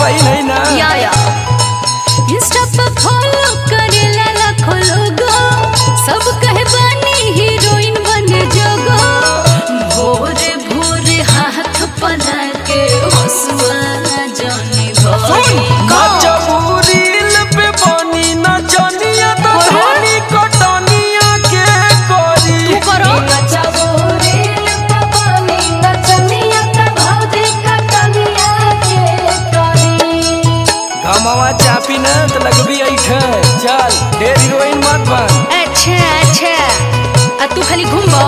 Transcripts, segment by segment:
सही नहीं ना या या इंस्टा पे फॉलो करेला लाखों लोगो सब कहे बानी हीरोइन बने जोगो भोरे भोरे हाथ पना के हंसुआ जाने भोरे नचबू रील पे बनी नचनिया तो अरे। धनी कटनिया के करी तू करो गमवा चापी न तो लगबी ऐठे चल ढेर हीरोइन मत बन अच्छा अच्छा आ तू खाली घूमबो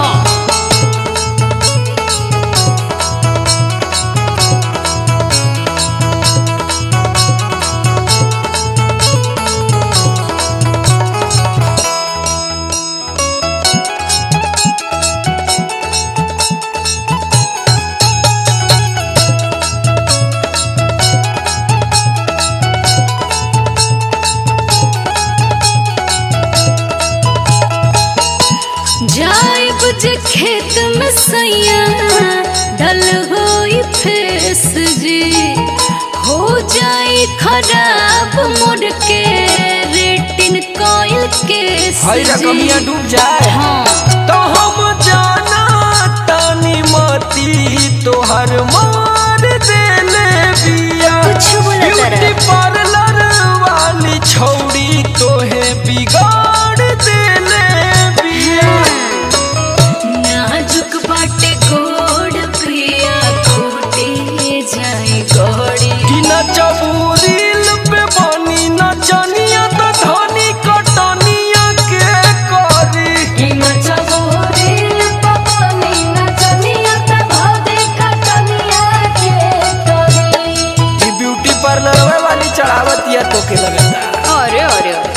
जाइब जे खेत में सैया डल होई फेस जी हो जाई खराब मोड़ के रेटिन कोयल के हई रकमिया डूब जाए हाँ तो हम जाना तानी मती तोहर मार देले बिया कुछ बोला तारा। ब्यूटी पार्लर वाली छौड़ी तोहे बिगाड़ देले बिया नाजुक बाटे गोड़ प्रिया खोटे जाए गोड़ी कि नचबू रील पे बनी नचनिया तो धनी कटनिया के करी कि ब्यूटी पार्लर वाली चढ़ावत या तो के लगता अरे अरे अरे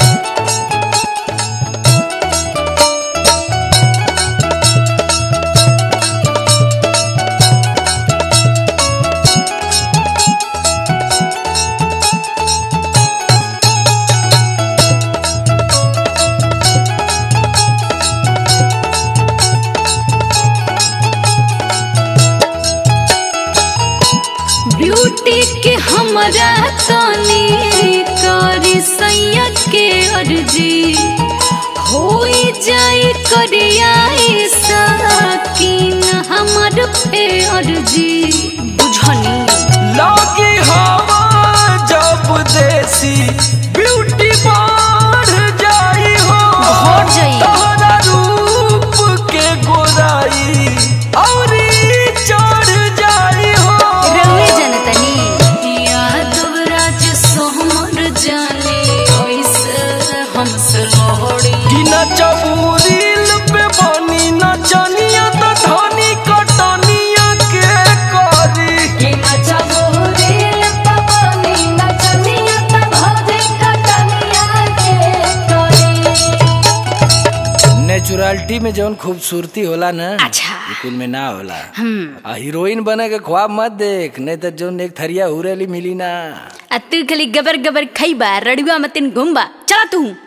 ब्यूटी के हमरा तनी करी सैया के अर्जी होई जाई करियाई साकिन हमर पे अर्जी बुझनी लगी हवा जब देसी ब्यूटी बढ़ जाई हो बढ़ जाई। तोहरा रूप के गोराई औरी चढ़ जाई हो रउए जनतनी यादव राज सोहमर जाने ओइसे हमसे लोहड़ी कि नचबू रील पे बनी नचनिया तो धनी कटनिया के करी नेचुरलिटी में जौन खूबसूरती होला ना अच्छा। ई कुल में ना होला हम्म आ हीरोइन बने के ख्वाब मत देख नहीं तो जौन एक थरिया हुरेली मिली ना आ तू खाली गबर गबर खइबा रड़ुआ मतिन घुमबा चला तू